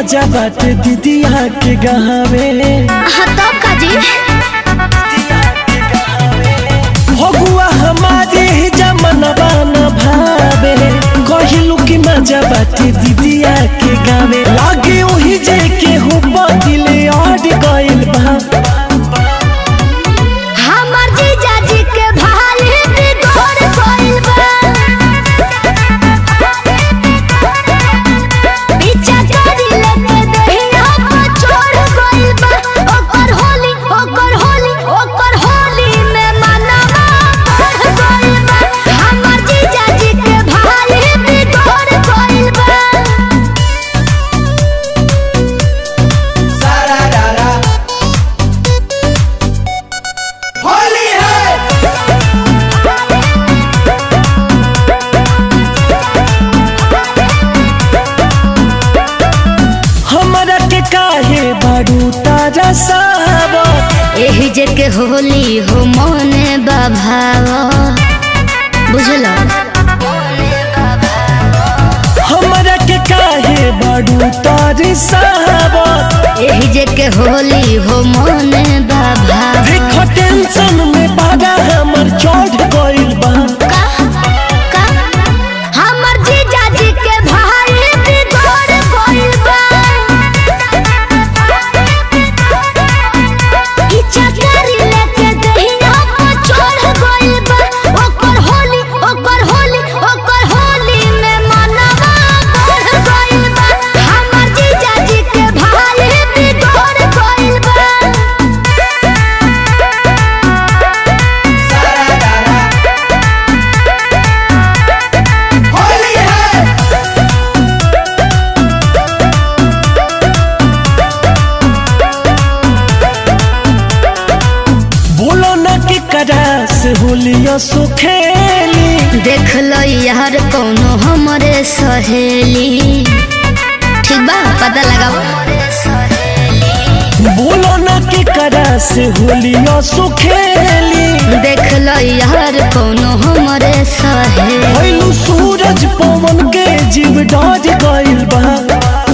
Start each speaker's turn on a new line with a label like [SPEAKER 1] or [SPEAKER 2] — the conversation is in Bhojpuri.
[SPEAKER 1] मजा बाटे दीदिया के गहावे
[SPEAKER 2] हाँ तब का जी
[SPEAKER 1] भगुआ हमारे ही जमनवा न भावे कहिलू की मजा बाटे दीदिया के गावे लागे ओही जे के हो बदिले अड़ गइल बा
[SPEAKER 2] हमर जीजा जी के भाई बिगड़ गइल बा पीछा करी लेके दहिया पर चढ़ गइल बा ओकर होली ओकर होली ओकर होली में मनवा बढ़ गइल बा हमर जीजा जी के भाई बिगड़ गइल बा
[SPEAKER 3] सारा रारा होली है
[SPEAKER 1] हमरा के काहे बारू तारा साहब
[SPEAKER 2] एही जे के होली हो मने बाभाव बुझल
[SPEAKER 1] हमरा के काहे बारू तारी साहब
[SPEAKER 2] एही जे के होली हो मने बाभाव
[SPEAKER 1] देखो टेंशन में बागा हमर चढ़ गइल बा
[SPEAKER 2] का का हमर जीजा जी के भाई बिगड़ गइल बा इच्छा करी लेके दहिया पर चढ़ गइल बा ओकर होली ओकर होली ओकर होली में मनवा बढ़ गइल बा हमर जीजा जी के भाई बिगड़ गइल बा
[SPEAKER 3] सारा रारा होली है
[SPEAKER 1] बोलो न के करा से होलिया सुखेली
[SPEAKER 2] देख लो यार कौनो हमरे सहेली ठीक बा पता लगाओ
[SPEAKER 1] बोलो न के करा से होलिया सुखेली
[SPEAKER 2] देख लो यार कौनो हमरे सहेली
[SPEAKER 1] भइलू सूरज पवन के जीव डर गइल बा